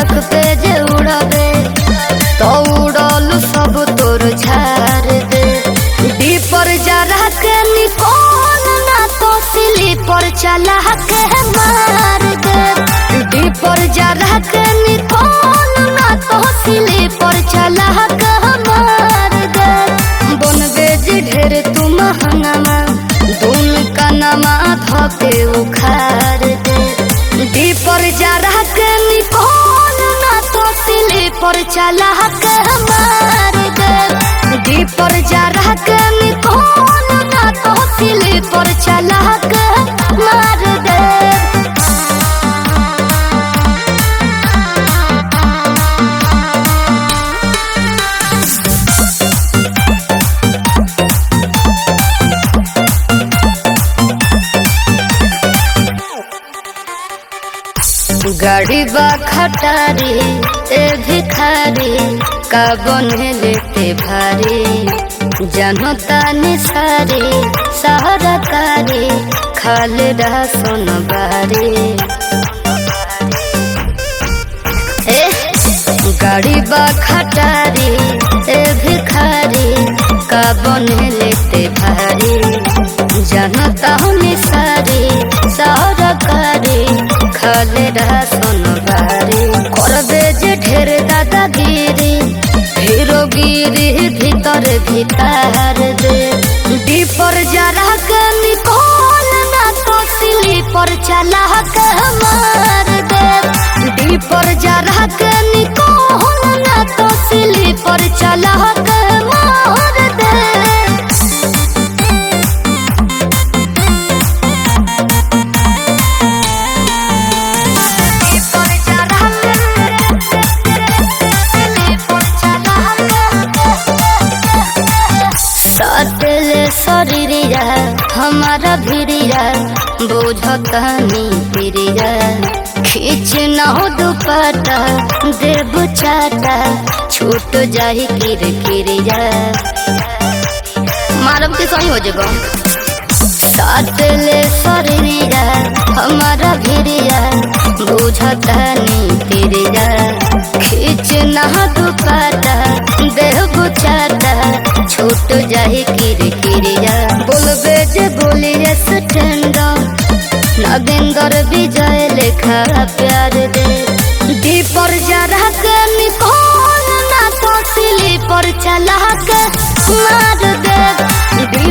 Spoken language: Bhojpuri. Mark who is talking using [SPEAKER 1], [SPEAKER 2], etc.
[SPEAKER 1] छत पे जे उड़बे तो उड़ल सब तोर झाड़ दे डीपर जरा के निकोल ना तो स्लीपर चला के मार दे डीपर जरा के निकोल ना तो स्लीपर चला के मार दे बनबे जे ढेर तू महंगामा दून कनमा धके उखाड़ दे डीपर जरा के निकोल ना तो स्लीपर चला के मार दे डीपर जरा के निकोल ना तो स्लीपर चला के मार दे गाड़ी बा खटारी ए भिखारी का बने लेते भारी जनता निसारी सहारा कारी खाले रहा सोन बारी ए गाड़ी बा खटारी ए भिखारी का बने लेते भारी जनता निसारी सहारा कारी खाले रहा सोनबारी करबे जे ढेर दादागिरी हीरोगिरी भीतर भीतर दे डीपर जरा के निकोल ना तो स्लीपर चला के मार दे डीपर जरा के निकोल ना तो स्लीपर चला के मार दे सटले शरीरिया हमारा भिड़िया बुझतनी प्रिया खींच न हो दुपट्टा देव चाटा छूट जाही किर किरिया मारब के सही हो जेबा साटले शरीरिया हमारा भिड़िया बुझतनी प्रिया खींच न हो दुपट्टा देव चाटा छूट जाही किर किरिया बोलबे जे बोलिए स्टैंडा नगेंदर विजय लेखा प्यार दे दीपर जरा के निकोल ना तो स्लीपर चला के मार दे